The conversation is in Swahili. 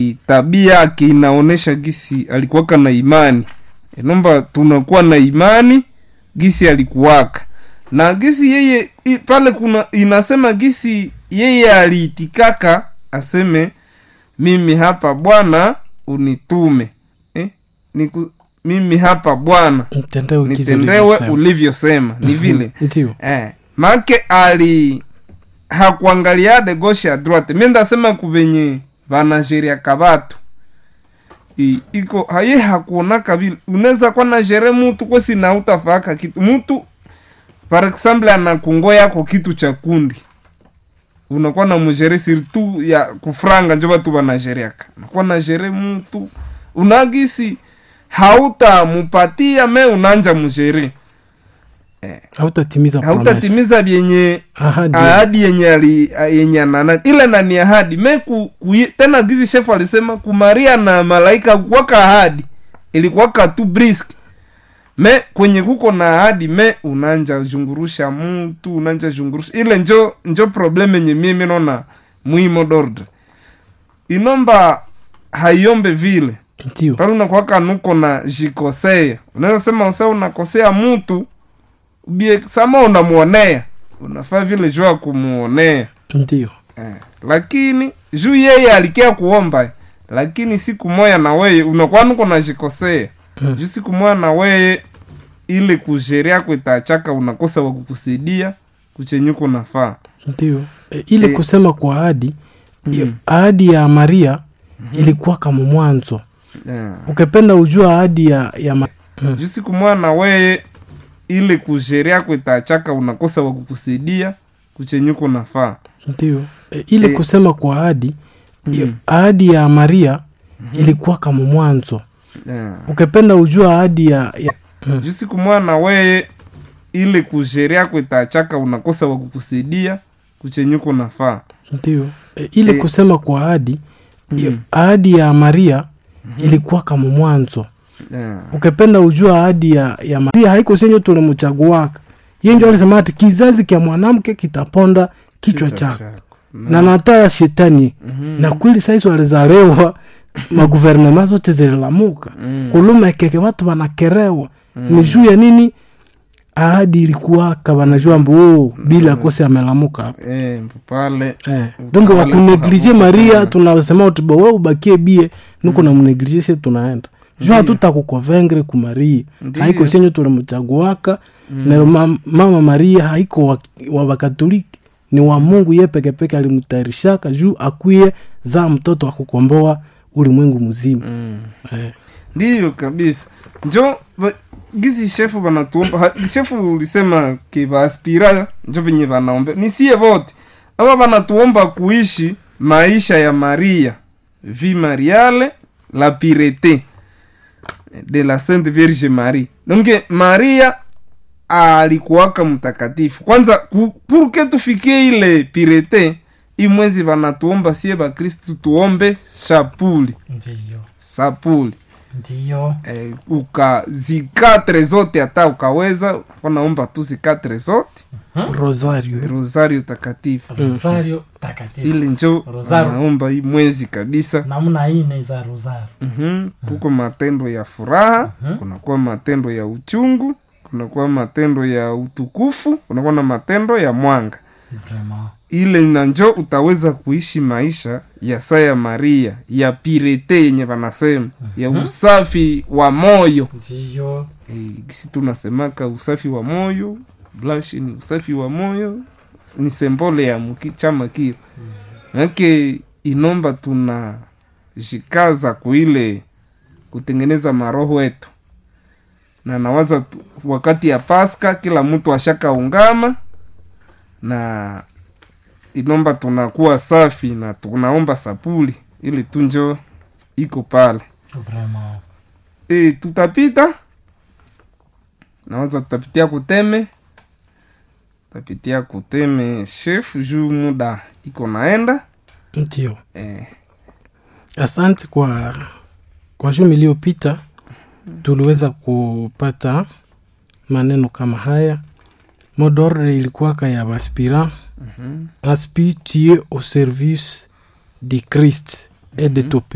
tabia yake inaonyesha gisi alikuwaka na imani enomba tunakuwa na imani gisi alikuwaka na gisi yeye i- pale kuna inasema gisi yeye aliitikaka aseme mimi hapa bwana unitume eh? Niku, mimi hapa bwana Nitendewe kizi nitendewe ulivyosema. ulivyosema ni vile Ndio. eh, make ali hakuangalia de gauche ya droite mi ndasema kuvenye vanasheria kabatu I, iko haye hakuonaka vile unaweza kuwa na shere mutu kwesi na utafaka kitu mutu par exemple anakungo yako kitu cha kundi unakuwa na mshere surtout ya kufranga njo batu banasheriaka unakuwa na shere mutu unagisi hautamupatia me unanja mshere Hautatimiza promise. hautatimiza vyenye Ahadi. ahadi yenye ali yenye anana ile nani ahadi me ku, ku, tena gizi shefu alisema kumaria na malaika kuwaka ahadi ilikuwaka tu brisk me kwenye kuko na ahadi me unanja zungurusha mtu unanja zungurusha ile njo njo problem yenye mimi naona muhimu dordre inomba haiombe vile Ndio. pale unakwaka nuko na jikosea unaweza sema usa unakosea mtu ubie sama unamuonea unafaa vile juu ya kumuonea Ndio. eh. lakini juu yeye alikia kuomba lakini siku moya na weye unakuwa nuko na jikosea Mm. juu siku moya na weye ile kusheria kwitachaka unakosa wakukusaidia kuchenyuko nafaa Ndio. E, ile Eh. kusema kwa ahadi hiyo Mm. ahadi ya Maria ilikuwa kama mwanzo. yeah. Ukipenda ujua ahadi ya ya ma... mm. juu siku moya na weye ile kusheria kwitachaka unakosa wakukusaidia kuchenyuko nafaa Ndio. E, ile Eh. kusema kwa ahadi hiyo Mm. ahadi ya Maria ilikuwa kama mwanzo. yeah. Ukipenda ujua ahadi ya, ya... Mm. juu siku moya na weye ile kusheria kwitachaka unakosa wakukusaidia kuchenyuko nafaa Ndio. E, ile Eh. kusema kwa ahadi hiyo Mm. ahadi ya Maria ilikuwa kama mwanzo. yeah. ukipenda ujua ahadi ya, ya Maria haiko senye tulimchaguaka ye njo alisema ati kizazi kya mwanamke kitaponda kichwa chako na nata ya shetani Mhm. na kweli saisi walizalewa maguvernema zote zililamuka Mm. kulumekeke watu wanakerewa ni juu ya nini ahadi ilikuwaka wanajua mbu oh, bila kose amelamuka hapa Eh, pale Eh, donc Wale wakuneglige kuhabuka. maria tunasema utibo we ubakie bie niko na mneglige se tunaenda juu hatutakukuvengre ku maria Ndiyo. haiko senye tulimchaguaka na ma, mama maria haiko wa, wa wakatoliki ni wa mungu ye pekepeke alimutayarishaka juu akwie za mtoto wa kukomboa ulimwengu mzima Mm. eh, ndiyo kabisa njo ba- gizi shefu banatuomba ha- shefu ulisema ke baaspira njo venye banaombe nisie vote aba banatuomba kuishi maisha ya maria vi mariale la pirete de la sainte vierge marie donc maria alikuwaka mtakatifu kwanza ku- purke tufikie ile pirete imwezi vanatuomba sie bakristu tuombe shapuli ndiyo sapuli ndiyo eh, ukazikatre zote hata ukaweza wanaomba tu zikatre zote rosario rosario takatifu rosario takatifu ili njo Rosario. anaomba hii mwezi kabisa namna ine za rosario Mhm. kuko matendo ya furaha Mhm. kunakuwa matendo ya uchungu kunakuwa matendo ya utukufu kunakuwa na matendo ya mwanga vraiment ile na njo utaweza kuishi maisha ya saa ya maria ya pirete yenye wanasema ya usafi wa moyo ndiyo Eh, gisi tunasemaka usafi wa moyo blush ni usafi wa moyo ni sembole ya muki, chama kile manake inomba tuna jikaza kuile kutengeneza maroho yetu na nawaza tu, wakati ya paska kila mtu ashaka ungama na inomba tunakuwa safi na tunaomba sapuli ili tunjo iko pale vraiment e, tutapita nawaza tutapitia kuteme tutapitia kuteme chef juu muda iko naenda ndio e, asante kwa kwa juma iliyopita tuliweza kupata maneno kama haya modore ilikuwaka ya baspira mhm, aspire tu es au service de christ et de ton